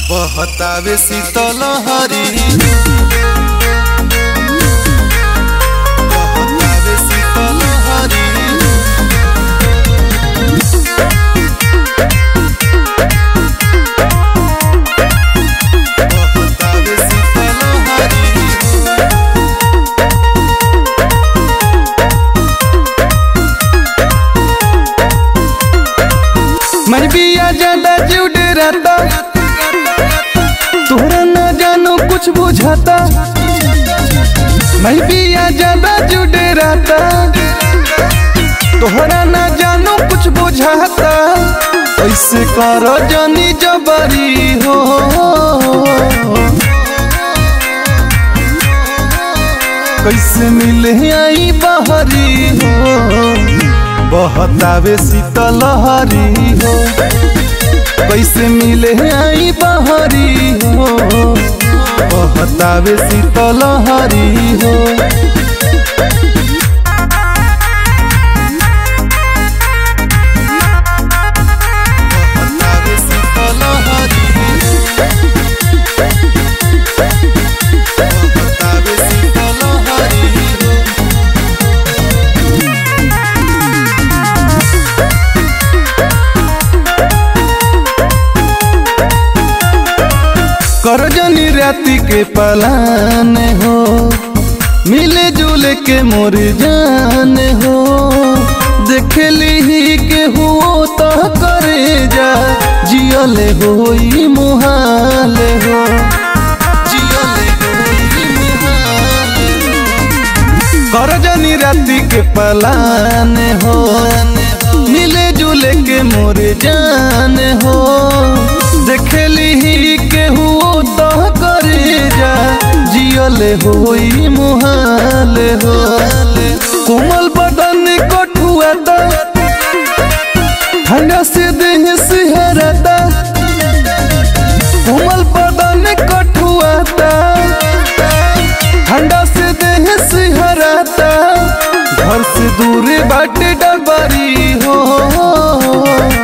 बहतावे शीतल हरी बहतावे शीतल हरी बहतावे शीतल हरी मैं बिया ज्यादा जुड़ रहता तोहरा न जानो कुछ बुझाता मैं बिया ज्यादा जुड़ रहता तोहरा न जानो कुछ बुझाता ऐसे कर जानी जबरी हो कैसे मिले आई बहरी हो बहतावे शीतल हरी हो कैसे मिले आई बहरी हो बहतावे शीतल हरी हो बहतावे शीतल हरी बहतावे शीतल हरी करजनी राति के पलान हो मिले जुले के मोर जान हो देख ली के हो तो करे जा जियले होई मुहाल हो जियले होई मुहाल करजनी राति के पलान हो मिले जुले के मोर जान हो देखली के हुओ तो करे जा जियले होई मुहाल हो कोमल बदन कठुआता ठंडा से देह सिहरता कोमल बदन कठुआता ठंडा से देह सिहरता घर से दूर बाटे डबरी हो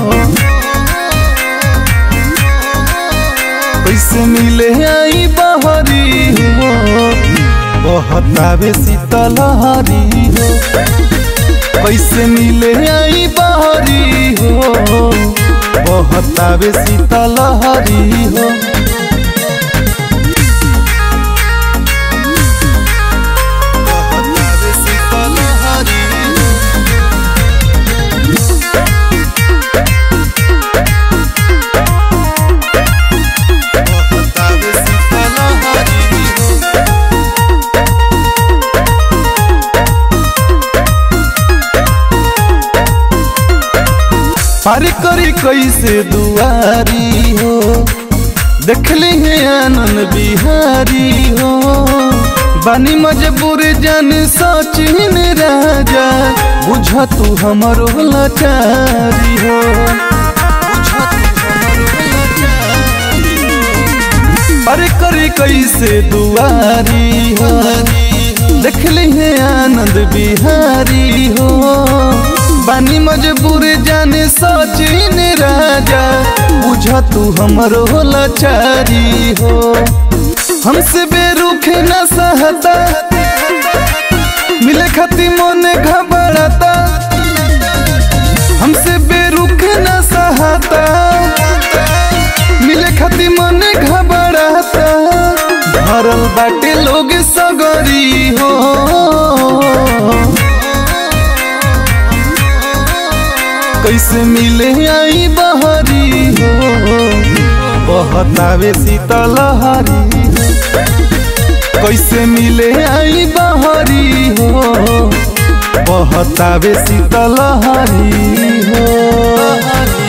कैसे मिले आई बहरी हो बहतावे शीतल हरी हो कैसे मिले आई बहरी हो बहतावे शीतल हरी हो बहतावे शीतल हरी बहतावे शीतल हरी पार करी कैसे दुआरी हो देखली है आनंद बिहारी हो बानी मजबूर जान सचिन राजा बुझ तू हमरो लाचारी हो बुझ तू हमरो लाचारी हो। पार करी कैसे दुआरी हो देखली है आनंद बिहारी हो बानी मजबूर जाने सचिन राजा बुझ तू हमरो लाचारी हो हमसे बेरुखे न सहता मिले खती मन घबराता हमसे बेरुखे न सहता मिले खती मन घबराता भरल बाटे लोग सगरी हो कैसे मिले आई बहरी हो बहतावे शीतल हरी कैसे मिले आई बहरी हो बहतावे शीतल हरी हो